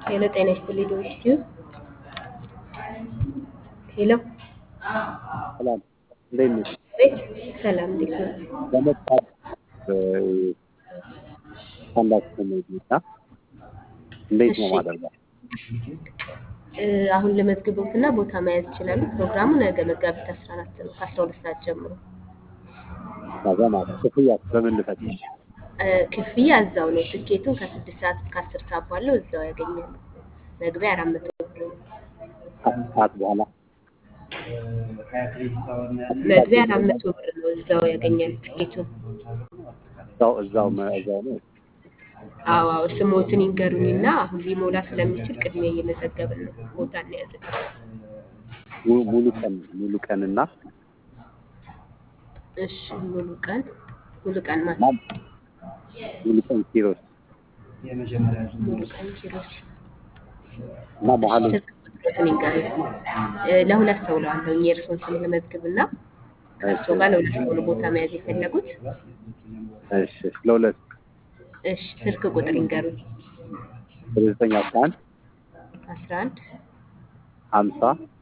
ሄሎ ጤና ይስጥልኝ ዶክትዩ ሄሎ ሰላም እንዴት ነሽ? ቤት ሰላም እንዴት ነው? ለመጣት ስታንዳፕ ኮሜዲ እና እንዴት ነው እሺ ማደርጋው? እ፣ አሁን ለመዝግቦትና ቦታ መያዝ ይችላሉ። ፕሮግራሙ ነገ መጋቢት 14 ነው ከ12 ሰዓት ጀምሮ። ነገ ማለት ክፍያ በምን ልፈጽም? እ፣ ክፍያ እዛው ነው። ትኬቱን ከስድስት ሰዓት እስከ አስር ሰዓት ባለው እዛው ያገኛሉ። መግቢያ አራት መቶ ብር ነው። ከአስር ሰዓት በኋላ መግቢያ አራት መቶ ብር ነው። እዛው ያገኛሉ ትኬቱን። እዛው እዛው መ- እዛው ነው። አዎ አዎ፣ ስሞትን ይንገሩኝና አሁን ሊሞላ ስለሚችል ቅድሚያ እየመዘገብን ነው። ቦታ እንያዝን። ሙሉ ሙሉ ቀን ሙሉ ቀንና እሺ ሙሉ ቀን ሙሉ ቀን ማለት ማን ሙሉ ቀን ኪሮስ ሙሉ ቀን ኪሮስ እና መሀል ስልክ ቁጥሮትን ይንገሩኝ። እ፣ ለሁለት ሰው ለዋለሁ የእርስዎን ስም ለመዝግብና ከእርስዎ ጋር ለሁለት ሰው ነው ቦታ መያዝ የፈለጉት። እሺ እሺ ለሁለት እሺ ስልክ ቁጥር ይንገሩኝ። ዘጠኝ አስራ አንድ አስራ አንድ ሀምሳ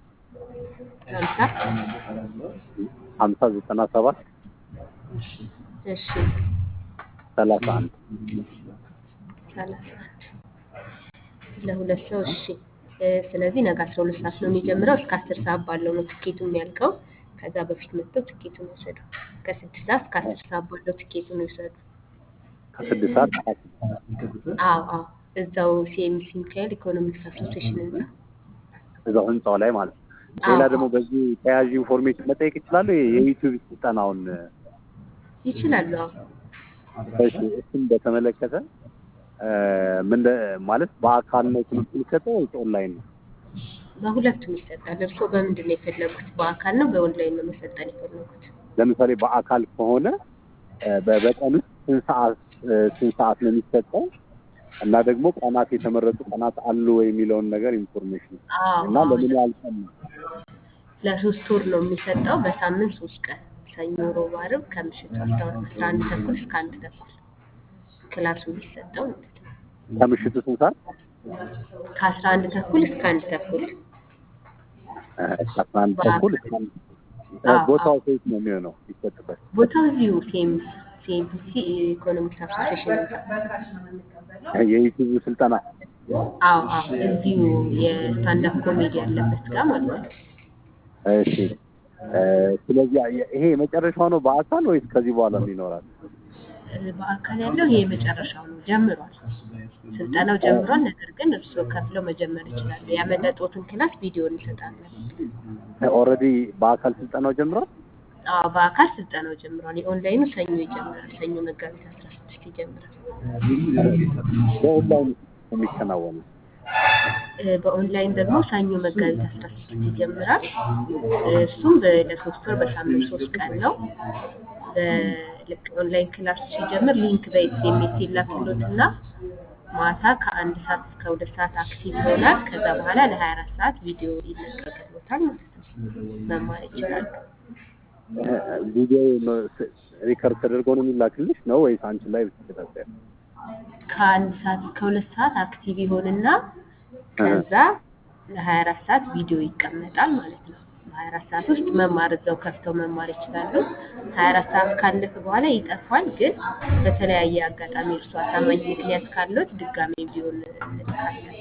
ሀምሳ ሀምሳ ዘጠና ሰባት እሺ ሰላሳ አንድ ሰላሳ አንድ ለሁለት ሰው እሺ። እ፣ ስለዚህ ነገ አስራ ሁለት ሰዓት ነው የሚጀምረው እስከ አስር ሰዓት ባለው ነው ትኬቱ የሚያልቀው። ከዛ በፊት መጥተው ትኬቱን ይውሰዱ። ከስድስት ሰዓት እስከ አስር ሰዓት ባለው ትኬቱን ይውሰዱ። ከስድስት ሰዓት እስከ አስር ሰዓት አዎ አዎ እዛው ሲኤምሲ ሚካኤል ኢኮኖሚክስ አሶሲዬሽን ህንጻ። እዛው ህንጻው ላይ ማለት ነው። ሌላ አዎ ደግሞ አዎ በዚህ ተያያዥ ኢንፎርሜሽን መጠየቅ ይችላሉ? የዩቲዩብ ስልጠናውን ይችላሉ። አዎ እሺ፣ እሱን በተመለከተ እ፣ ምን እንደ- ማለት በአካል ነው ትምህርት የሚሰጠው ወይስ ኦንላይን ነው? በሁለቱም ይሰጣል። እርስዎ በምንድን ነው የፈለጉት? በአካል ነው በኦንላይን ነው መሰልጠን የፈለጉት? ለምሳሌ በአካል ከሆነ እ፣ በ- በቀን ውስጥ ስንት ሰዓት እ፣ ስንት ሰዓት ነው የሚሰጠው እና ደግሞ ቀናት የተመረጡ ቀናት አሉ ወይ የሚለውን ነገር ኢንፎርሜሽን አዎ እና አዎ ለምን ያህል ቀን ነው? ለሶስት ወር ነው የሚሰጠው። በሳምንት ሶስት ቀን ሰኞ፣ ሮብ፣ ዓርብ ከምሽቱ አስራ አስራ አንድ ተኩል እስከ አንድ ተኩል ክላሱ የሚሰጠው ማለት ነው። ከምሽቱ ስንት ሰዓት? ከአስራ አንድ ተኩል እስከ አንድ ተኩል እ፣ ከአስራ አንድ ተኩል እስከ አንድ እ፣ አዎ ቦታው አዎ ሴት ነው የሚሆነው ይሰጥበት ቦታው እዚሁ ሲኤምሲ ሲኤምሲ ኢኮኖሚክስ አሶሲዬሽን ህንጻ። የዩቲዩብ ስልጠና አዎ አዎ እዚሁ የስታንዳፕ ኮሜዲ ያለበት ጋር ማለት ነው። እሺ እ፣ ስለዚህ የ- ይሄ የመጨረሻው ነው በአካል ወይስ ከዚህ በኋላ ይኖራል? እ፣ በአካል ያለው ይሄ የመጨረሻው ነው። ጀምሯል፣ ስልጠናው ጀምሯል። ነገር ግን እርስዎ ከፍለው መጀመር ይችላሉ። ያመለጦትን ክላስ ቪዲዮ እንሰጣለን። ኦልሬዲ በአካል ስልጠናው ጀምሯል። አዎ በአካል ስልጠናው ጀምሯል። የኦንላይኑ ሰኞ ይጀምራል። ሰኞ መጋቢት አስራ ስድስት ይጀምራል። በኦንላይን የሚከናወነው እ፣ በኦንላይን ደግሞ ሰኞ መጋቢት አስራ ስድስት ይጀምራል። እ፣ እሱም በ- ለሶስት ወር በሳምንት ሶስት ቀን ነው። በልክ ኦንላይን ክላስ ሲጀምር ሊንክ በኤስኤምኤስ ይላክሎትና ማታ ከአንድ ሰዓት እስከ ሁለት ሰዓት አክቲቭ ይሆናል። ከዛ በኋላ ለሀያ አራት ሰዓት ቪዲዮ ይለቀቅሎታል ማለት ነው። መማር ይችላሉ። ቪዲዮ ሪከርድ ተደርጎ ነው የሚላክልሽ ነው ወይስ አንቺ ላይ ብትከታተል? ከአንድ ሰዓት እስከ ሁለት ሰዓት አክቲቭ ይሆንና ከዛ ለሀያ አራት ሰዓት ቪዲዮ ይቀመጣል ማለት ነው። በሀያ አራት ሰዓት ውስጥ መማር እዛው ከፍተው መማር ይችላሉ። ሀያ አራት ሰዓት ካለፈ በኋላ ይጠፋል። ግን በተለያየ አጋጣሚ እርሱ አሳማኝ ምክንያት ካለት ድጋሜ ቪዲዮን እንልካለን።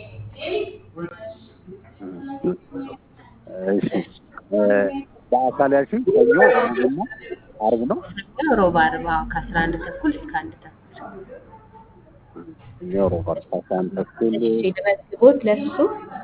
እሺ እ፣ በአካል ያልሽኝ ሰኞ እና ዓርብ ነው። ሰኞ፣ ሮብ፣ ዓርብ አዎ ከአስራ አንድ ተኩል እስከ አንድ ተኩል ሰኞ፣ ሮብ፣ ዓርብ ከአስራ አንድ ተኩል እሺ ልመዝግቦት ለሱ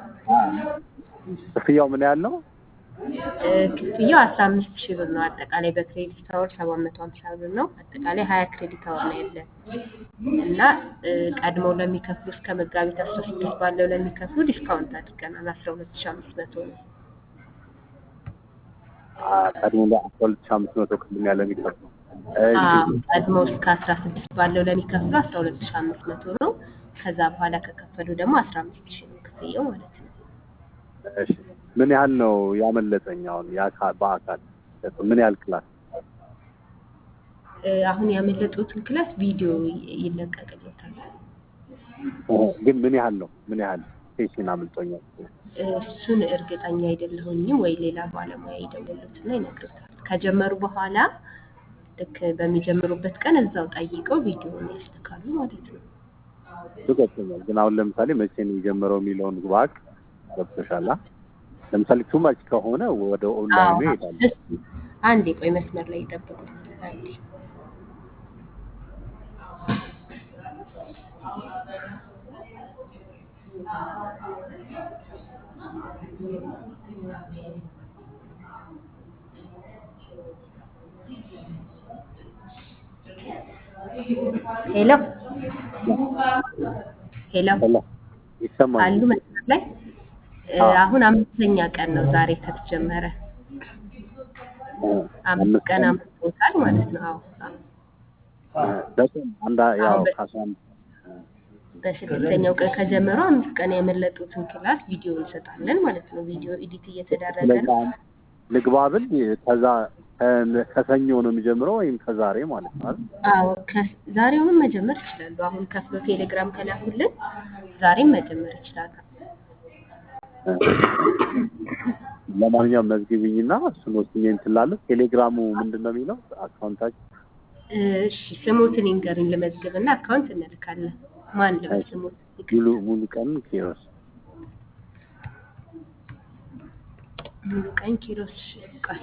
ክፍያው ምን ያህል ነው? እ፣ ክፍያው አስራ አምስት ሺህ ብር ነው። አጠቃላይ በክሬዲት አወር ሰባት መቶ ሀምሳ ብር ነው። አጠቃላይ ሀያ ክሬዲት አወር ነው ያለን እና እ፣ ቀድመው ለሚከፍሉ እስከ መጋቢት አስራ ስድስት ባለው ለሚከፍሉ ዲስካውንት አድርገናል። አስራ ሁለት ሺህ አምስት መቶ ነው። አ፣ ቀድሞ ለአስራ ሁለት ሺህ አምስት መቶ ቅድም ያለ የሚከፍለው እሺ አዎ ቀድመው እስከ አስራ ስድስት ባለው ለሚከፍሉ አስራ ሁለት ሺህ አምስት መቶ ነው። ከዛ በኋላ ከከፈሉ ደግሞ አስራ አምስት ሺህ ነው ክፍያው ማለት ነው። እሺ ምን ያህል ነው ያመለጠኝ? አሁን የአካል በአካል ምን ያህል ክላስ? እ፣ አሁን ያመለጡትን ክላስ ቪዲዮ ይ- ይለቀቅለታል። ግን ምን ያህል ነው? ምን ያህል ሴሽን አምልጦኛል። እሱን እርግጠኛ አይደለሁኝም ወይ ሌላ ባለሙያ ይደውሉትና ይነግሩታል። ከጀመሩ በኋላ ልክ በሚጀምሩበት ቀን እዛው ጠይቀው ቪዲዮውን ያስተካሉ ማለት ነው። እሱ ገብቶኛል። ግን አሁን ለምሳሌ መቼ ነው የጀመረው የሚለውን ባክ ገብቶሻል። ለምሳሌ ቱማች ከሆነ ወደ ኦንላይኑ ይሄዳል። እሱ አንዴ ቆይ መስመር ላይ ይጠብቁ። አንዴ ሄሎ ሄሎ ሄሎ ይሰማል። አሉ መስመር ላይ እ፣ አዎ። አሁን አምስተኛ ቀን ነው ዛሬ ከተጀመረ። አምስት ቀን አምስቶታል ማለት ነው። አዎ አዎ። በጣም አንዳ ያው አሁን በ- ከአስራ አንድ በስድስተኛው ቀን ከጀመረው አምስት ቀን ያመለጡትን ክላስ ቪዲዮ እንሰጣለን ማለት ነው። ቪዲዮ ኤዲት እየተደረገ ስለዚህ ነው። አሁን ልግባ ብል ከዛ ከ- ከሰኞ ነው የሚጀምረው ወይም ከዛሬ ማለት ነው አይደል? አዎ ከ- ዛሬውንም መጀመር ይችላሉ። አሁን ከፍሎ ቴሌግራም ከላኩልን ዛሬም መጀመር ይችላሉ። ለማንኛውም መዝግብኝና እሱን ወስኜ እንትን እላለሁ። ቴሌግራሙ ምንድን ነው የሚለው አካውንታችን? እሺ ስሙትን ይንገሩኝ ልመዝግብና አካውንት እንልካለን። ማን ልበል ስሙት? ሙሉ ሙሉ ቀን ኪሮስ ሙሉ ቀን ኪሮስ ቆይ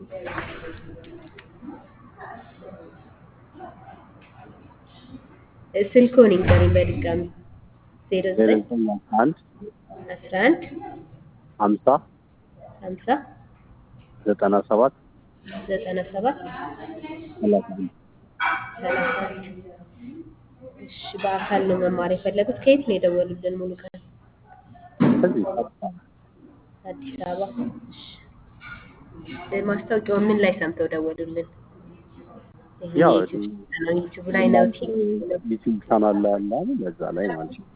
ስልክዎን ይንገሩኝ በድጋሚ ዜሮ ዜሮ ዘጠኝ ዘጠኝ አንድ አስራ አንድ ሀምሳ ሀምሳ ዘጠና ሰባት ዘጠና ሰባት ሰላሳ አንድ ሰላሳ አንድ እሺ በአካል ነው መማር የፈለጉት ከየት ነው የደወሉልን ሙሉ ቀን ከዚህ ቀጥታ አዲስ አበባ እሺ እ፣ ማስታወቂያውን ምን ላይ ሰምተው ደወሉልን ይሄ ያው ዩቲዩብ ነው ዩቲዩብ ላይ ነው ቲቪ ነው ዩቲዩብ ቻናል ላይ ያለ አለ በዛ ላይ ማለት ነው።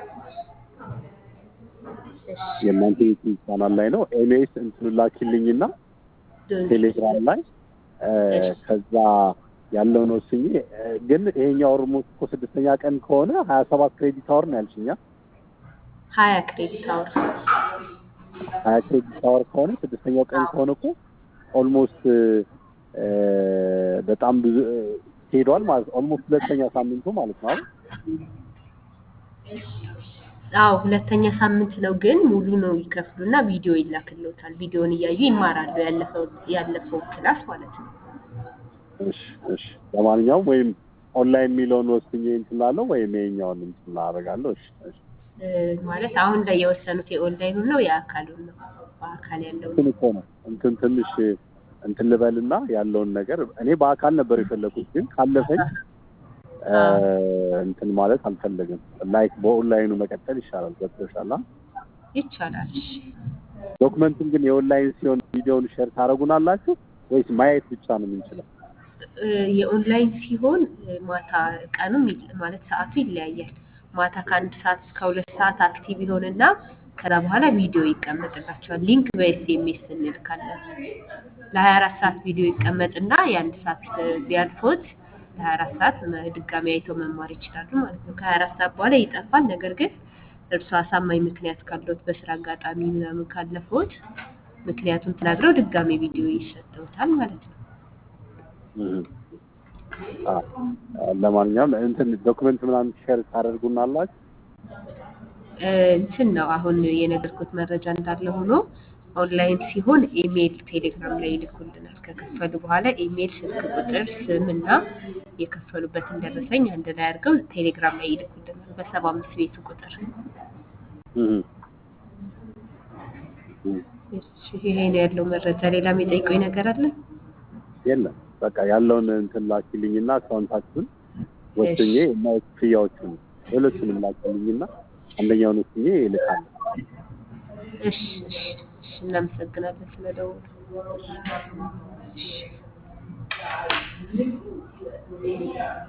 እሺ የእናንተ ዩቲዩብ ቻናል ላይ ነው። ኤምኤስ እንትኑ ላኪልኝና ዶንኪ ቴሌግራም ላይ እ፣ ከዛ ያለውን ወስኜ እ፣ ግን ይሄኛው ኦልሞስት እኮ ስድስተኛ ቀን ከሆነ ሀያ ሰባት ክሬዲት አወር ነው ያልሽኛ። ሀያ ክሬዲት አወር ሀያ ክሬዲት አወር ከሆነ ስድስተኛው ቀን ከሆነ እኮ ኦልሞስት እ፣ በጣም ብዙ እ፣ ሄዷል ማለት ነው። ኦልሞስት ሁለተኛ ሳምንቱ ማለት ነው አይደል? አዎ ሁለተኛ ሳምንት ነው ግን ሙሉ ነው ይከፍሉና ቪዲዮ ይላክልዎታል ቪዲዮውን እያዩ ይማራሉ ያለፈው ያለፈው ክላስ ማለት ነው እሺ እሺ። ለማንኛውም ወይም ኦንላይን የሚለውን ወስኜ እንትን እላለሁ ወይም ይሄኛውን እንትን አደርጋለሁ። እሺ እሺ። እ፣ ማለት አሁን ላይ የወሰኑት የኦንላይኑን ነው የአካሉን ነው በአካል ያለው እንትን እኮ ነው እንትን ትንሽ እንትን ልበልና ያለውን ነገር እኔ በአካል ነበር የፈለኩት፣ ግን ካለፈኝ እ፣ እንትን ማለት አልፈለግም። ላይክ በኦንላይኑ መቀጠል ይሻላል። ገብቶሻል? አ? ይቻላል እሺ ዶክመንቱን ግን የኦንላይን ሲሆን ቪዲዮውን ሼር ታደርጉናላችሁ ወይስ ማየት ብቻ ነው የምንችለው? እ፣ የኦንላይን ሲሆን እ፣ ማታ ቀኑም ይል- ማለት ሰዓቱ ይለያያል። ማታ ከአንድ ሰዓት እስከ ሁለት ሰዓት አክቲቭ ይሆንና ከዛ በኋላ ቪዲዮ ይቀመጥላቸዋል። ሊንክ በኤስኤምኤስ እንልካለን። ለሀያ አራት ሰዓት ቪዲዮ ይቀመጥና የአንድ ሰዓት እ፣ ቢያልፎት ለሀያ አራት ሰዓት መ- ድጋሚ አይተው መማር ይችላሉ ማለት ነው። ከሀያ አራት ሰዓት በኋላ ይጠፋል። ነገር ግን እርሱ አሳማኝ ምክንያት ካለዎት በስራ አጋጣሚ ምናምን ካለፈዎት ምክንያቱን ተናግረው ድጋሚ ቪዲዮ ይሰጠውታል ማለት ነው። እህ። አ፣ ለማንኛውም እንትን ዶክመንት ምናምን ሼር ታደርጉናላችሁ? እ፣ እንትን ነው አሁን የነገርኩት መረጃ እንዳለ ሆኖ ኦንላይን ሲሆን ኢሜይል ቴሌግራም ላይ ይልኩልናል። ከከፈሉ በኋላ ኢሜይል፣ ስልክ ቁጥር፣ ስም እና የከፈሉበትን ደረሰኝ አንድ ላይ አድርገው ቴሌግራም ላይ ይልኩልናል በሰባ አምስት ቤቱ ቁጥር። እህ። እህ። እሺ፣ ይሄ ነው ያለው መረጃ። ሌላ የሚጠይቀኝ ነገር አለ? የለም በቃ ያለውን እንትን ላኪልኝና አካውንታችሁን ወስኜ እና ክፍያዎቹን ሁለቱንም ላኪልኝና አንደኛውን ወስኜ እልካለሁ። እሺ፣ እሺ፣ እሺ። እናመሰግናለን ስለደወሉ። እሺ